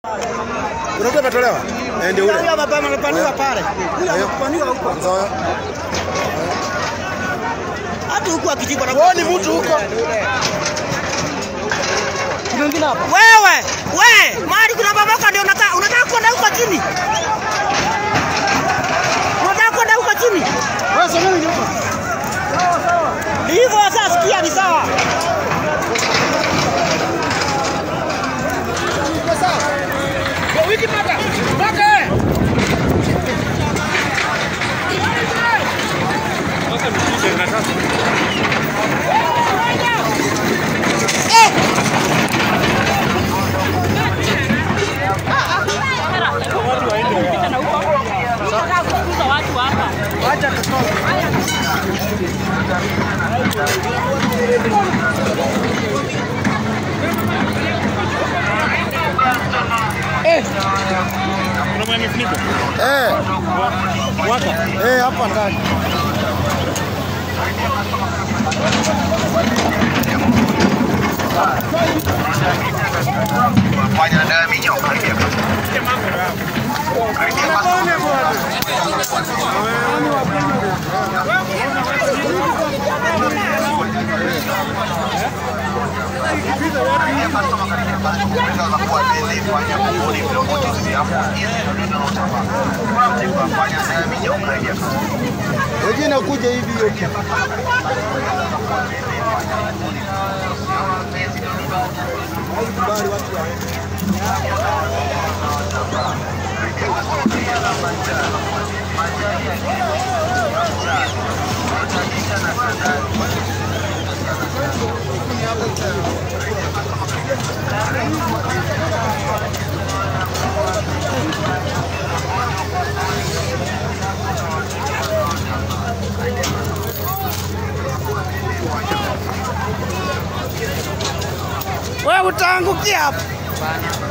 Kuna mtu ametolewa? Eh, ndio ule. Huyo amepema amepaniwa pale. Huyo Ayo. amepaniwa huko. Sawa. Hata huko akijikwa na Wewe ni mtu huko. Kuna wengine hapa. Wewe, we, mahali kuna mamoka ndio unataka unataka kwenda huko chini. Unataka kwenda huko chini. Wewe sogea nyuma. Hivyo sasa sikia ni sawa. Eh. Eh, hapa ndani. Fanya dawa minyo karibia. Karibia basi. Wengine kuja hivi hiyo. Wewe utaangukia hapo.